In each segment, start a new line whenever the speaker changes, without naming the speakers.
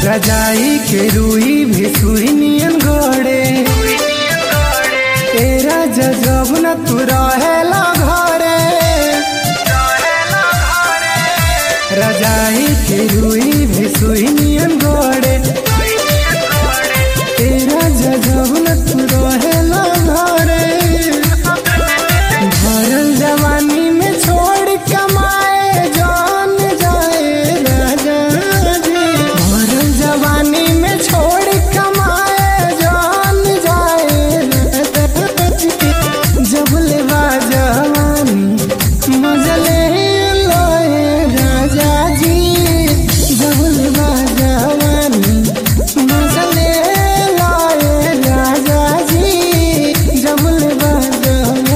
रजाई के रुई भी सुई नियन घोड़े तेरा जजब न तू रहेला घरे रजाई के रुई भी सुई नियन घोड़े तेरा जजब न तू रहेला घरे भरल जवानी में छोड़ कमाए जान जाए राजा जी भरल जवानी में छोड़ कमाए जान जाए राजा जी जब ले जवानी मजले लोए राजा जी जब ले जवानी मजले लोए राजा जी जब ले जवानी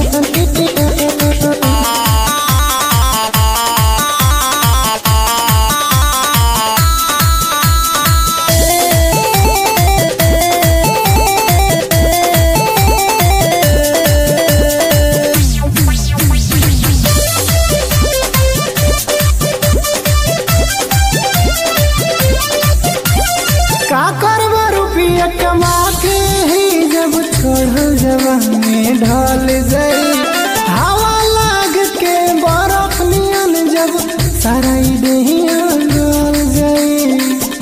का करबो रुपया कमा के ही जब छोड़ जवानी ढल जाई हवा लाग के बरफ नियन जब सारा देहिया गल जाई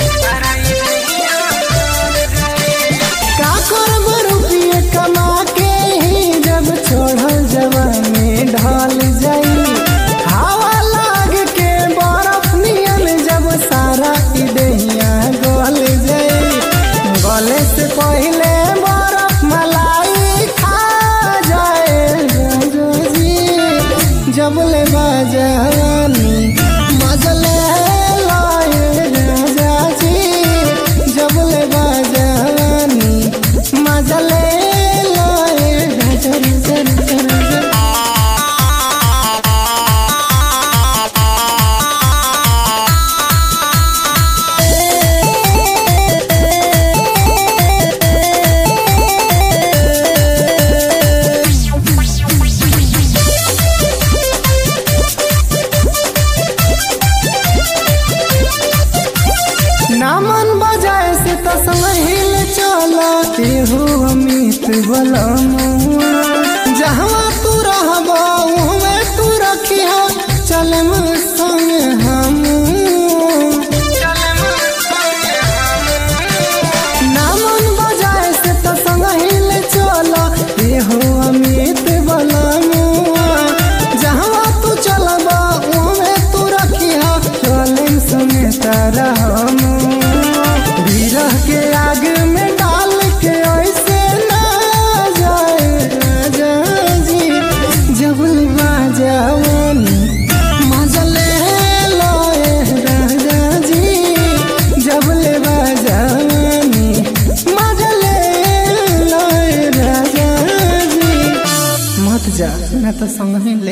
का करबो रुपया कमा के ही जब छोड़ जवानी ढल जाई हवा लाग के बरफ नियन जब सारा देहिया गल जाई गले से पहले बरफ मलाई खा जाए राजा जी जब ले बाजानी मजले लाए राजा जी जब ले बाजानी मजले लाए राजा राजा राजा राजा नामन बजाए से तो संहिल चला हो अमित बलमुआ जहाँ तू रहबा उहमे तू रखिया चलम संग हम नामन बजाए से तो संहिल चला हो अमित बलमुआ जहाँ तू चलबा उहमे तू रखिया चलम संग तारा हम विरह के आग में डाल के ऐसे ना जाए राजा जी जबल बाजावानी मजले लोए राजा जी जबल बाजावानी मजले लोए राजा जी मत जा मैं तो संग ही